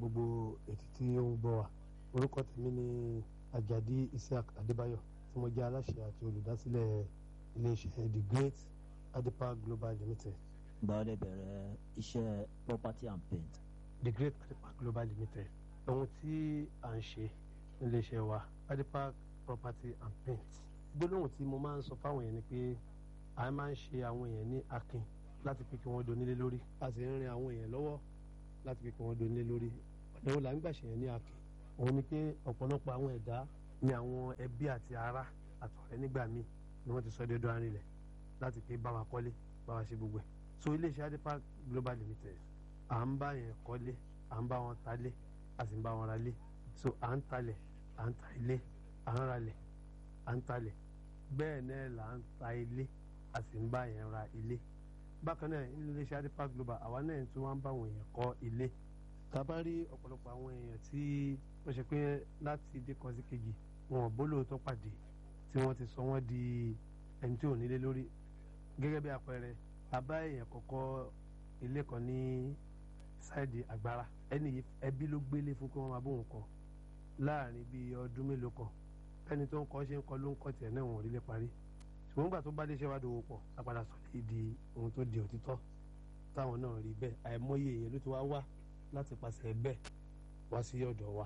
gbogbo ètò tí ó ń gbọ́ wa orúkọ tèmi ni Ajadi Isiaq Adébáyọ̀ tí mo jẹ́ aláṣẹ àti olùdásílẹ̀ iléeṣẹ́ the great Adepa Global Limited báwo lè bẹ̀rẹ̀ iṣẹ́ property and paint. the great Adepa Global Limited ohun tí à ń ṣe níléeṣẹ́ wa Adepa Property and Paint gbólóhùn tí mo máa ń sọ fáwọn èèyàn ni pé a máa ń ṣe àwọn èèyàn ní akin láti pé kí wọ́n donílé lórí a sì ń rin àwọn èèyàn lọ́wọ́ láti pé kí wọ́n donílé lórí ọ̀nà wo là ń gbà ṣèyàn ní akin òun ni pé ọ̀pọ̀lọpọ̀ àwọn ẹ̀dá ni àwọn ẹbí àti ará àtọ̀rẹ́ nígbà míì ni wọ́n ti sọ dédé arinlẹ̀ láti pé bá wa kọ́lé bá wa ṣe gbogbo ẹ̀ so iléeṣẹ́ Adepa Global Limited à ń bá yẹn kọ́lé à ń bá wọn talé a sì ń bá wọn ralé so à ń talẹ̀ à ń ta ilé à ń ralẹ̀ à ń talẹ̀ bẹ́ẹ̀ náà là ń ta ilé a sì ń bá yẹn ra ilé bákan náà iléeṣẹ́ Adepa Global àwa náà tún wá ń bá àwọn èèyàn kọ́ ilé tá a bá rí ọ̀pọ̀lọpọ̀ àwọn èèyàn tí wọ́n ṣe pé láti dé kan sí kejì wọn ò bólóòótọ́ pàdé tí wọ́n ti sọ wọ́n di ẹni tí ò nílé lórí gẹ́gẹ́ bí àpẹẹrẹ a bá èèyàn kọ́kọ́ ilé kan ní sáìdì àgbára ẹni yìí ẹbí ló gbélé fún kí wọ́n máa bóun kọ́ láàrin bíi ọdún mélòó kan ẹni tó ń kọ́ ṣe ń kọ́ ló ń kọ́ tiẹ̀ náà wọ́n rí lé parí ṣùgbọ́n gbà tó bá dé iṣẹ́ wa dòwò pọ̀ a padà sọ lè di ohun tó di òtítọ́ táwọn náà rí bẹ́ẹ̀ àìmọye èèyàn ló ti wá wá láti pàṣẹ bẹ́ẹ̀ wá sí ọ̀dọ̀ wa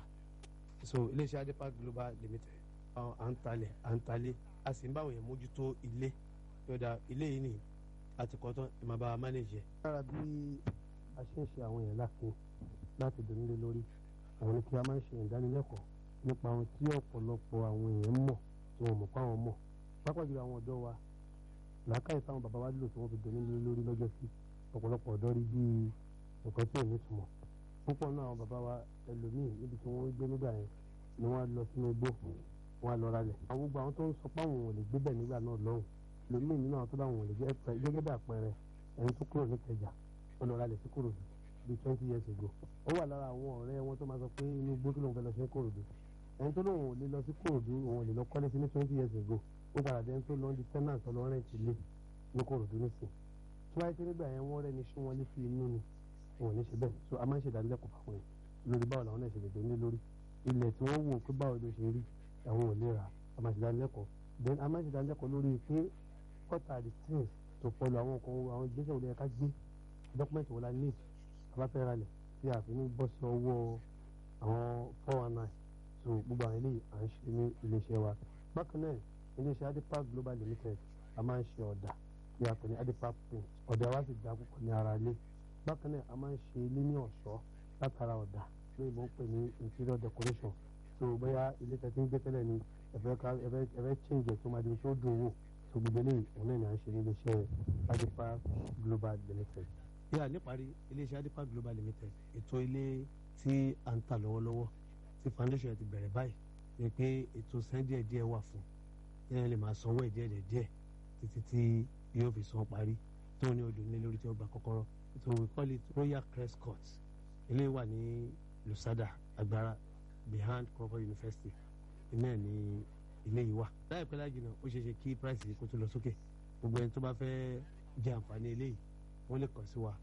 so iléeṣẹ́ Adepa Global Limited à ń talẹ̀ à ń talé a sì ń báwọn èèyàn mójútó ilé yọ̀dà ilé yìí nìyí àti kọ́ tán ìmọ̀ bá wa mánéjì ẹ̀. lára bí a ṣe ń ṣe àwọn èèyàn láàfin láti dònílé lórí àwọn ni kí a máa ń ṣe ìdánilẹ́kọ̀ọ́ nípa ohun tí ọ̀pọ̀lọpọ̀ àwọn èèyàn mọ̀ tí wọ́n mọ̀ pé àwọn mọ̀ pápá jùlọ àwọn ọ̀dọ́ wa làákàyè táwọn bàbá wa lò tí wọ́n fi dònílé lórí lọ́jọ́ sí ọ̀pọ̀lọpọ̀ ọ̀dọ́ rí bí nǹkan tí ò ní túmọ̀ púpọ̀ náà àwọn bàbá wa ẹlòmíì níbi tí wọ́n gbé nígbà yẹn ni wọ́n á lọ sínú igbó wọ́n á lọ ralẹ̀ àwọn gbogbo àwọn tó ń sọ pé àwọn ò lè gbé bẹ̀ nígbà náà lọ́hùn lómìn nínú àwọn tó dáwọn òlè gẹ́gẹ́ bí àpẹẹrẹ ẹni tó kúrò ní kẹjà wọn lọ ralẹ̀ sí kòròdú bíi twenty years ago ó wà lára àwọn ọ̀rẹ́ wọn tó máa sọ pé inú igbó tó lóun fẹ́ lọ sí kòròdú ẹni tó lóun ò lè lọ sí kòròdú òun ò lè lọ kọ́lé sí ní twenty years ago ó padà dé ẹni tó lọ di tenant tó lọ rẹ́ǹtì lé ní kòròdú nísìn tí wáyé pé nígbà yẹn wọ́n rẹ́ni sí wọn lé sí inú ni wọn ò ní ṣe bẹ́ẹ̀ so a máa ń ṣe ìdánilẹ́kọ̀ọ́ fáwọn yẹn lórí báwo làwọn náà ṣe lè dóní lórí ilẹ̀ tí wọ́n wò pé báwo ló ṣe rí àwọn ò lè rà a máa ṣe ìdánilẹ́kọ̀ọ́ then a máa ṣe ìdánilẹ́kọ̀ọ́ lórí pé what are the things to follow àwọn kan àwọn ìgbésẹ̀ wo lè ká gbé document wo la need abáfẹ́ ra lẹ̀ tí a fi ní bọ́ sí ọwọ́ àwọn four one nine so gbogbo àwọn eléyìí à ń ṣe ní iléeṣẹ́ wa bákan náà iléeṣẹ́ Adepa Global Limited a máa ń ṣe ọ̀dà tí a pè ní Adepa paint ọ̀dà wa sì dá púpọ̀ ní ara ilé bákan náà a máa ń ṣe ilé ní ọ̀ṣọ́ látara ọ̀dà lóyún bó ń pè ní interior decoration so bóyá ilé tẹ̀sí ń gbé tẹ́lẹ̀ ni ẹ̀fẹ́ ká ẹ̀fẹ́ ẹ̀fẹ́ change ẹ̀ tó máa di tó dùn wò so gbogbo eléyìí òun náà ni à ń ṣe ní iléeṣẹ́ Adepa Global Limited. yíyá níparí iléeṣẹ́ Adepa Global Limited ètò ilé tí à ń tà lọ́wọ́lọ́wọ́ tí foundation ti bẹ̀rẹ̀ báyìí ni pé ètò san díẹ̀ díẹ̀ wà fún yẹn lè máa sanwó ẹ̀ díẹ̀ díẹ̀ títí tí yóò fi san parí tó ní odò nílé lórí tí ó gba kọ́kọ́rọ́ so we call it Royal Crest Court ilé wà ní Lusada Agbára behind Crawford University iná ní ilé yìí wà. láìpẹ́ láì jìnnà ó ṣeé ṣe kí price yìí kó tó lọ sókè gbogbo ẹni tó bá fẹ́ jẹ àǹfààní eléyìí wọ́n lè kàn sí wa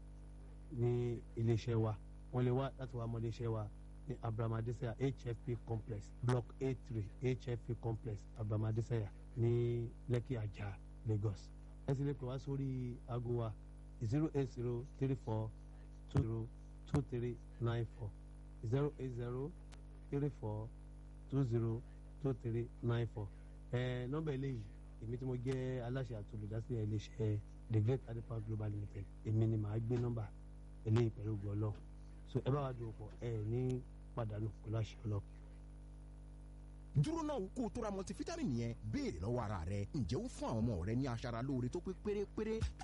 ní iléeṣẹ́ wa wọ́n lè wá láti wá mọ iléeṣẹ́ wa ní abramadesaya hfp complex block a three hfp complex abramadesaya ní Lekki Ajah Lagos. ẹ sì lè pè wá sórí aago wa zero eight zero three four two zero two three nine four zero eight zero three four two zero two three nine four ẹ nọ́mbà eléyìí èmi tí mo jẹ́ aláṣẹ àti olùdásílẹ̀ iléeṣẹ́ the great Adepa Global Limited èmi ni màá gbé nọ́mbà eléyìí pẹ̀lú gbọlọ so ẹ bá wa dùn pọ̀ ẹ ní pàdánù pẹ̀lú àṣẹ ọlọ. dúró náà kó o tó ra multivitamin yẹn béèrè lọ́wọ́ ara rẹ ǹjẹ́ ó fún àwọn ọmọ rẹ ní aṣara lóore tó pé pérépéré